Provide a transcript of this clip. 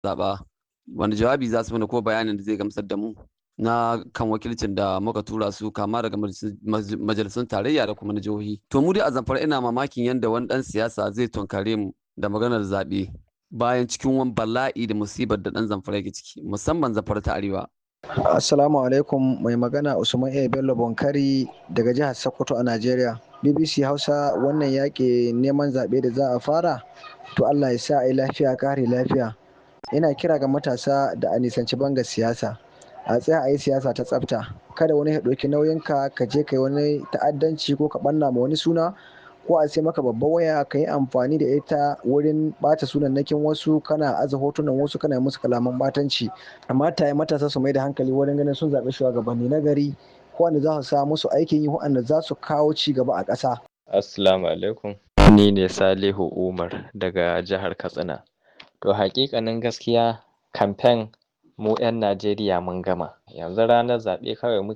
zaɓa wani jawabi za su mana ko bayanin da zai gamsar da mu na kan wakilcin da muka tura su kama daga majalisun tarayya da kuma na jihohi to mu dai a zamfara ina mamakin yadda wani ɗan siyasa zai tunkare mu da maganar zaɓe bayan cikin wani bala'i da musibar da ɗan zamfara yake ciki musamman zamfara ta arewa Assalamu alaikum mai magana Usman A. Bello Bonkari daga jihar Sokoto a Najeriya. BBC Hausa wannan yaƙi neman zaɓe da za a fara to Allah ya sa a yi lafiya kare lafiya. Ina kira ga matasa da a nisanci banga siyasa. A tsaya a yi siyasa ta tsafta. Kada wani ya ɗauki nauyinka ka je ka yi wani ta'addanci ko ka ɓanna ma wani suna ko a sai maka babban waya ka yi amfani da ita wurin ɓata sunannakin wasu kana aza hotunan wasu kana musu kalaman ɓatanci amma ta yi matasa su mai da hankali wurin ganin sun zaɓi shugabanni na gari wanda za su sa musu aikin yi wanda za su kawo ci gaba a ƙasa. Assalamu alaikum. Ni ne Salihu Umar daga jihar Katsina. To hakikanin gaskiya kamfen mu 'yan Najeriya mun gama. Yanzu ranar zaɓe kawai muke